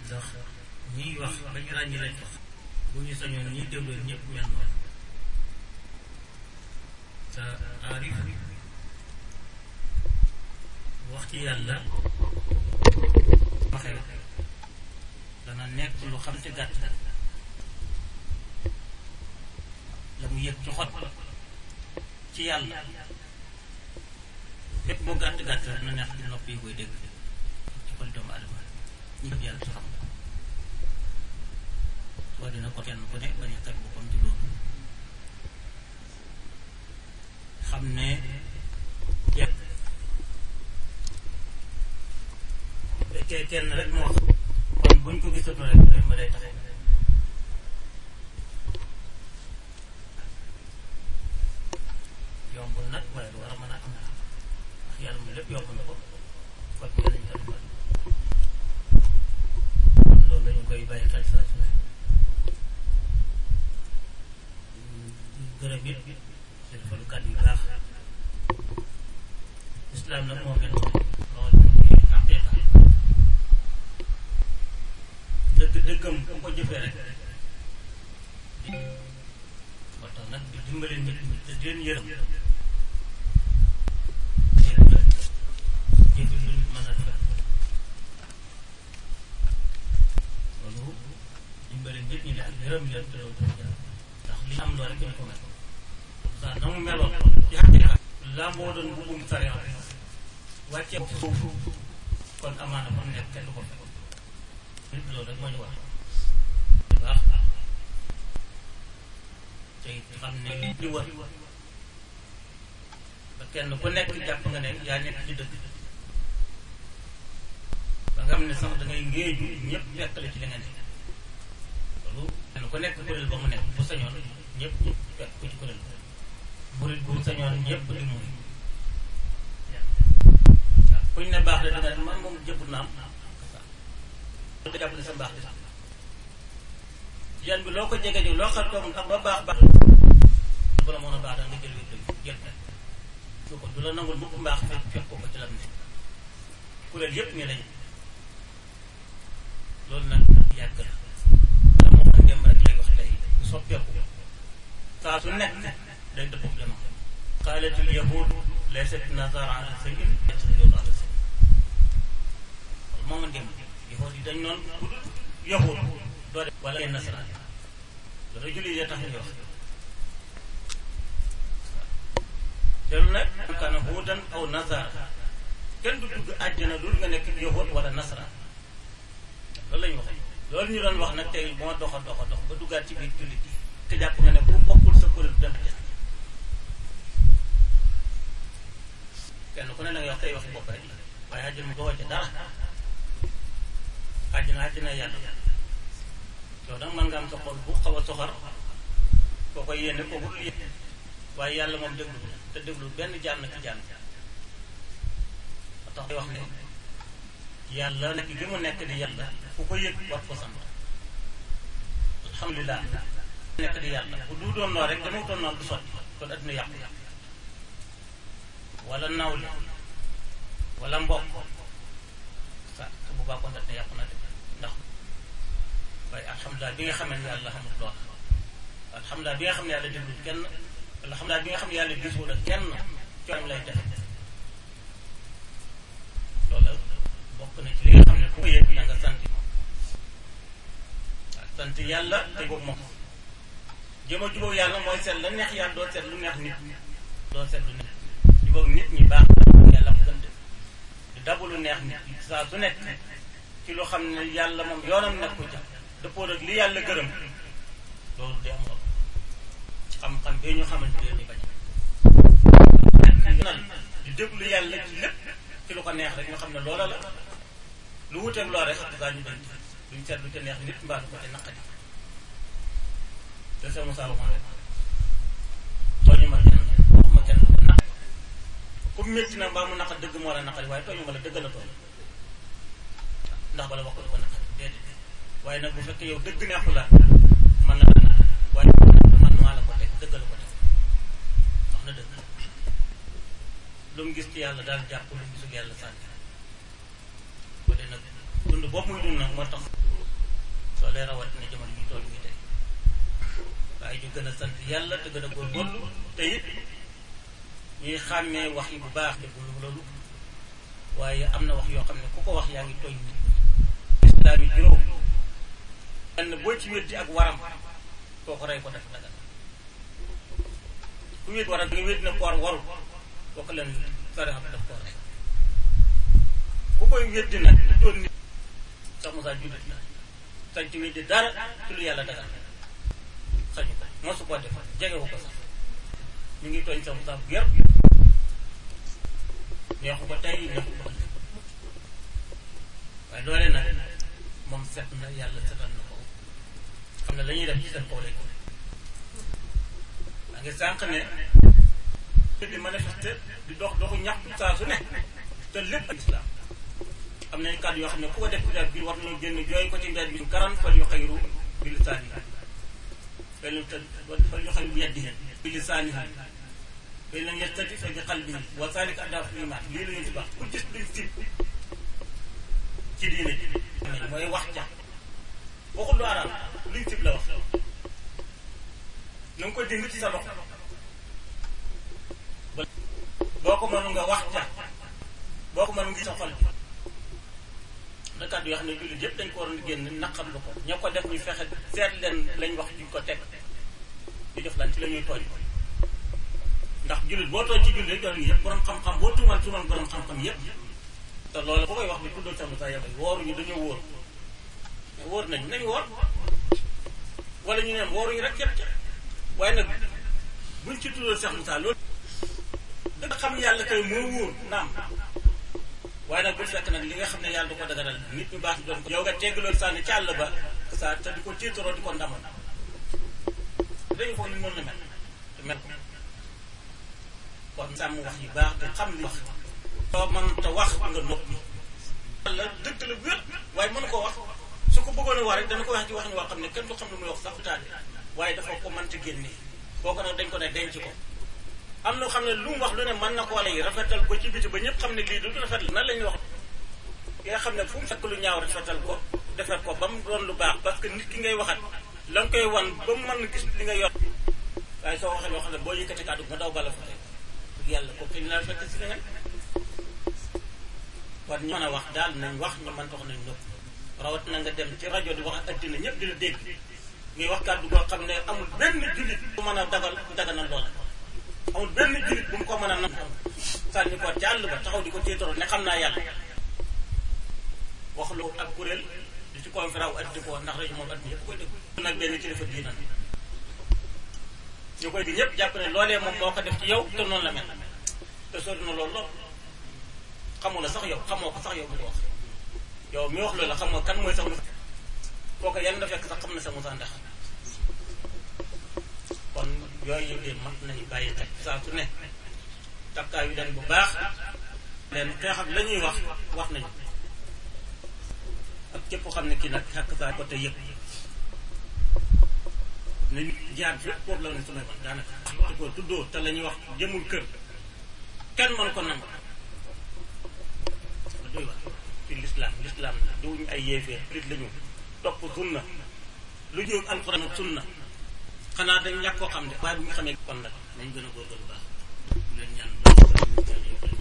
ndax ñiy wax ba ñu ràññi lañ wax bu ñu sañoon ñuy déglu ñëpp mel noonu te aarif wax ci yàlla waxee dana nekk lu xam te gàtt la mu yëg ci xot ci yàlla fépp boo gàtt gàtt rek na neex ci nopp yi koy dégg ci xol doomu adama ñi ko yàlla su xam soo dina ko kenn ku ne bañ a teg boppam ci loolu xam ne jekk fekkee kenn rek moo kon buñ ko gisatu rek dem ba day taxaw yombul nag waaye lu war a mën a am ndax yàlla mu lépp yomb na ko kon ñu lañ def kon loolu lañu koy bàyyi xel saa su ne gërëm it di defalu kàddu yu baax islam nag moo mel noonu loolu ci xaqiqa dëgg dëggam ku ko jëfee rek moo tax nag di dimbale nit ñi te di leen yërëm jëfi lu nit mën a def loolu dimbale nit ñi ak yërëm leen te loolu dafa jar ndax li am loolu rek ñu ko mel saa na mu meloon ci xaqiqa laa moo doon bubbum sariya wàccee suuf kon amaana kon nekk kenn du ko fekk nit loolu rek moo ñu wax bu baax te it xam ne li wër ba kenn ku nekk jàpp nga ne yaa nekk ci dëgg ba nga xam ne sax da ngay ngéeju ñëpp fekk la ci li nga nekk loolu kenn ku nekk kuréel ba mu nekk bu sañoon ñëpp fekk ko ci kuréel ba murit bu sañoon ñëpp di murit waaw kuñ ne baax la danga man moom jëpp naam waaw jàpp ne sa mbaax di yan bi loo ko jege ji loo xam toog xam ba baax baax bu la mën a baax da nga jël wér jël rek su ko du la nangul mukk mbaax fekk fekk ko ko ci lam ne kuréel yëpp nii lañu loolu nag yàgg la la moo xam ngeen rek lay wax tey soppeeku saa su nekk day dëppoo jamono qaalatul yahud laysat nazara ala shay'in yasjudu ala shay'in loolu moo ma dem yahud yi dañ noon ku dul yahud doo def wala yenn nasaraan loolu julli yi tax ñu wax loolu nag kaana huudan aw nasara kenn du dugg àjjana dul nga nekk yahud wala nasaraan loolu la ñu wax loolu ñu doon wax nag tey moo doxa doxa dox ba duggaat ci biir jullit yi te jàpp nga ne bu bokkul sa kuréel dem ca kenn ku ne da ngay wax tey waxi bopp rek waaye àjjana mu doxoo ca dara àjjana àjjana yàlla yow nag mën nga am sa xol bu xaw a soxar koo koy yéene koo dul yéene waaye yàlla moom déglu te déglu benn jaam na ci jaam ba tax day wax ne yàlla nekk gi mu nekk di yàlla ku ko yëg war ko sant alhamdulilah nekk di yàlla bu du doon noonu rek dama doon noonu du sotti kon adduna yàqu wala nawle wala mbokk sa su boobaa kon adduna yàqu na de ndax waaye alhamdulilah bi nga xam ne yàlla xamul lool alhamdulilah bi nga xam ne yàlla déglu kenn alhamdulilah bi nga xam ne yàlla gisul ak kenn coono lay def loolu bokk na ci li nga xam ne ku ko yëg da nga sant waaw sant yàlla te boobu moom jëm a jubóog yàlla mooy seet la neex yàlla doo seet lu neex nit doo seet lu neex jubóog nit ñi baax yàlla mu gën di dabu lu neex nit saa su nekk ci lu xam ne yàlla moom yoonam nekku ca dëppoo ak li yàlla gërëm loolu de am solo xam-xam bee ñu xamante ne ni bañ di déglu yàlla ci lépp ci lu ko neex rek ñu xam ne loola la lu wuteeg loola rek xam nga ñu dañ duñ seet lu ca neex nit mbaa lu ko ca naqadi te sa Moussa waxoon rek tooñu ma kenn waxuma kenn lu naq ku métti na mbaa mu naqa dëgg moo la naqari waaye tooñu ma la dëgg la tooñ ndax bala wax ko du ko naqari déedéet waaye nag bu fekkee yow dëgg neexu la mën na la naqari waaye man maa la ko teg dëgg la ko teg wax na dëgg lu mu gis ci yàlla daal jàpp lu mu gisul yàlla sànni ko de nag dund boobu muy dund nag moo tax soo lee rawatina jamono ji tool bi tey waaye ñu gën a sant yàlla te gën a góorgóorlu te it ñuy xàmmee wax yi bu baax déglu loolu waaye am na wax yoo xam ne ku ko wax yaa ngi tooñ nit ñi islaam yi juróom benn boo ci weddi ak waram kooku rey ko def dagal ku wéet waram nga wéet na koor warul kooku leen sare xam daf koo rey ku koy weddi nag di doon nit sax Moussa jullit la sañ ci weddi dara ci lu yàlla dagal sañu ko mosu koo def jegewu ko sax ñu ngi tooñ sax Moussa bu yar neexu ko tey neexu ko waaye loolee nag moom set na yàlla setal na ko xam ne la ñuy def ci seen kaw lay ko maa ngi sànq ne di manifester di dox doxu ñaxtu saa su ne te lépp ak islam am nañ kàddu yoo xam ne ku ko def ci biir war nañu génn jooy ko ci mbedd bi karan fal yu xayru bi lisaani fal yu fal yu xayru bi yadihi bi lisaani fay lam yastati fa bi qalbihi wa zalika adaafu iman lii la ñu ci baax ku gis luñ sib ci diine ji mooy wax ja waxul lu araam luñ sib la wax na nga ko dégg ci sa loxo boo ko mënu nga wax ja boo ko mënu ngi sa xol bi na kàddu yoo xam ne jullit yëpp dañ ko waroon génn naqar lu ko ñoo ko def ñu fexe seet leen lañ wax duñ ko teg di def lan ci la ñuy tooñ ndax jullit boo tooñ ci jullit rek doon yëpp borom xam-xam boo tuumal tuumal borom xam-xam yëpp te loolu ku koy wax bi tuddoo sama sa yabay wooruñu dañoo wóor wóor nañ nañ woor wala ñu neen wooruñu rek yëpp waaye nag buñ ci tuddoo Cheikh Moussa loolu dëgg xam yàlla kay moo wóor naam waaye nag bu fekk nag li nga xam ne yàlla du ko dagaral nit ñu baax doon ko yow nga tegg loolu sànni ci àll ba sa te di ko tiitaroo di ko ndamal dañu foog ni noonu la mel te mel kon sàmm wax yu baax te xam li wax soo mën te wax nga noppi la dëgg la wér waaye mën koo wax su ko bëggoon a wax rek dana ko wax ci wax ni woo xam ne kenn du xam lu muy wax sax taal waaye dafa ko mënta génne kooku nag dañ ko ne denc ko am na xam ne lu mu wax lu ne mën na koo lay rafetal ko ci biti ba ñëpp xam ne lii du rafet la nan la ñuy wax ki nga xam ne fu mu fekk lu ñaaw rafetal ko defar ko ba mu doon lu baax parce que nit ki ngay waxat la nga koy wan ba mu mën gis li nga yor waaye soo waxee loo xam ne boo yëkkati kàddu nga daw bala fa tey yàlla ko kañ laa fekk si nga kon ñu mën a wax daal nañ wax ñu mën tax nañ ñëpp rawat na nga dem ci rajo di wax ak addina ñëpp di la dégg ngay wax kàddu goo xam ne amul benn jullit bu mën a dagal daganal loola amul benn jullit bu mu ko mën a nam sànni ko ci àll ba taxaw di ko tiitaroo ne xam naa yàlla wax lu ak kuréel di ci conférence addi ko ndax rajo moom addina yëpp koy dégg nag benn kilifa diina ñu koy di ñëpp jàpp ne loolee moom moo ko def ci yow te noonu la mel te sori na loolu lool xamu la sax yow xamoo ko sax yow bu ko wax yow mi wax loolu la xamoo kan mooy sax mu kooku yan da fekk sax xam na sa Moussa Ndax kon yooyu de mat nañu bàyyi xel saa su ne takkaay yu den bu baax leen xeex ak la ñuy wax wax nañu ak képp xam ne kii nag xàkk saa ko te yëpp nañ jaar fépp foofu la ne samay man daanaka te ko tuddoo te la ñuy wax jëmul kër kenn mën ko nangu ma doy wax ci lislaam lislaam la duñu ay yéefee rit la ñu topp sunna lu ñëw alxuraan ak sunna xanaa dañ ñàkk koo xam ne waaye bu ñu xamee kon nag nañ gën a góorgóorlu baax leen ñaan